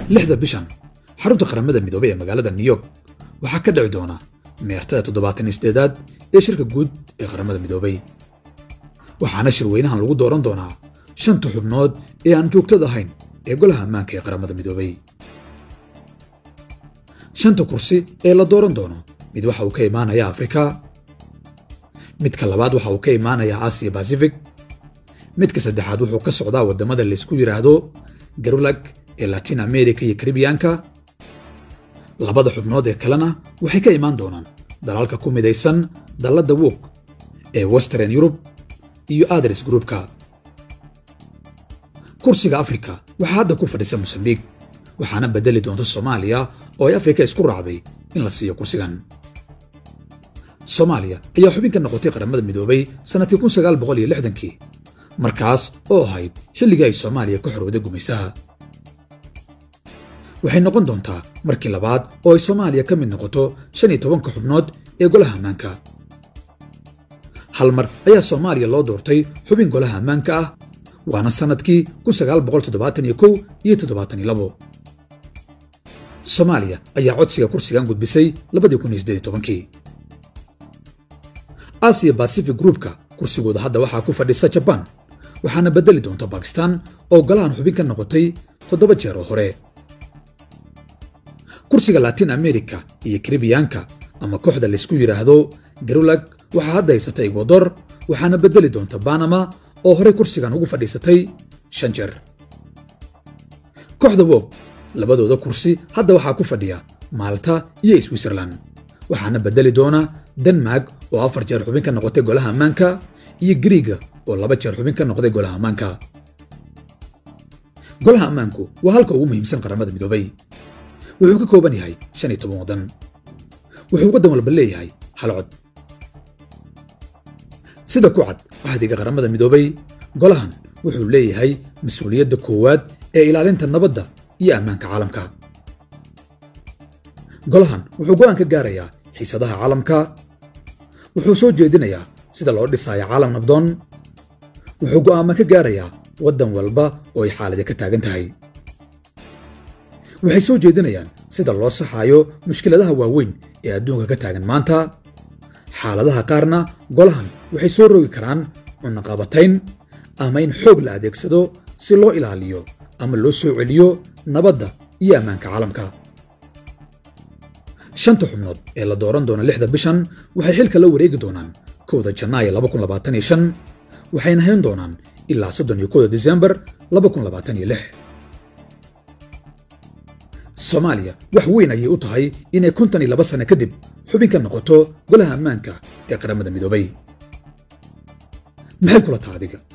lixda bishan xarunta qaramada midoobay ee magaalada new york waxaa ka dhici doona meertada toddobaatan iyo sideedaad ee shirka guud ee qaramada midoobay waxaana shirweynahan lagu dooran doonaa shanta xubnood ee aan joogtada ahayn ee golaha ammaanka ee qaramada midoobay shanta kursi ee la dooran doono mid waxa uu ka imaanayaa afrika midka labaad waxa uu ka imaanayaa aasiya basifig midka saddexaad wuxuu ka socdaa waddamada laysku yidhaahdo garulag ee latin america iyo karibiyaanka labada xubnood ee kalena waxay ka imaan doonaan dalalka ku midaysan dalladda wog ee western yurub iyo adres groupka kursiga afrika waxaa hadda ku fadhisa mosambiik waxaana bedeli doonta soomaaliya oo ay afrika isku raacday in la siiyo kursigan soomaaliya ayaa xubin ka noqotay qaramada midoobay sannadkii kun sagaal boqol iyo lixdankii markaas oo ahayd xilligii ay soomaaliya ka xorowday gumaysaha waxay noqon doontaa markii labaad oo ay soomaaliya ka mid noqoto shan iyo tobanka xubnood ee golaha ammaanka hal mar ayaa soomaaliya loo doortay xubin golaha ammaanka ah waana sannadkii kun sagaal boqol toddobaatan iyo kow iyo toddobaatan iyo labo soomaaliya ayaa codsiga kursigan gudbisay labadii kun iyo siddeed iyo tobankii aasiya bacific groupka kursigooda hadda waxaa ku fadhisa jabaan waxaana bedeli doonta bakistan oo golahan xubin ka noqotay toddoba jeer oo hore kursiga latin america iyo karibiyaanka ama kooxda laysku yidhaahdo garulag waxaa hadda haysata egwador waxaana bedeli doonta banama oo horey kursigan ugu fadhiisatay shan jeer kooxda wog labadooda kursi hadda waxaa ku fadhiya maalta iyo switzerland waxaana bedeli doona denmark oo afar jeer xubin ka noqotay golaha ammaanka iyo griiga oo laba jeer xubin ka noqday golaha ammaanka golaha ammaanku waa halka ugu muhiimsan qaramada midoobay wuxuu ka kooban yahay shan iyo toban waddan wuxuu waddan walba leeyahay hal cod sida ku cad cahdiga qaramada midoobay golahan wuxuu leeyahay mas-uuliyadda koowaad ee ilaalinta nabadda iyo ammaanka caalamka golahan wuxuu go'aan ka gaarayaa xiisadaha caalamka wuxuu soo jeedinayaa sida loo dhisaayo caalam nabdoon wuxuu go'aama ka gaarayaa waddan walba oo ay xaaladi ka taagan tahay waxay soo jeedinayaan sida loo saxaayo mushkiladaha waaweyn ee adduunka ka taagan maanta xaaladaha qaarna golahan waxay soo rogi karaan cunaqabatayn ama in xoog la adeegsado si loo ilaaliyo ama loo soo celiyo nabadda iyo ammaanka caalamka shanta xubnood ee la dooran doona lixda bishan waxay xilka la wareegi doonaan kowda janaayo waxayna hayn doonaan ilaa soddon iyo kowda disembar soomaaliya wax weyn ayay u tahay inay kontan iyo laba sano kadib xubin ka noqoto golaha ammaanka ee qaramada midoobay maxay kula taha adiga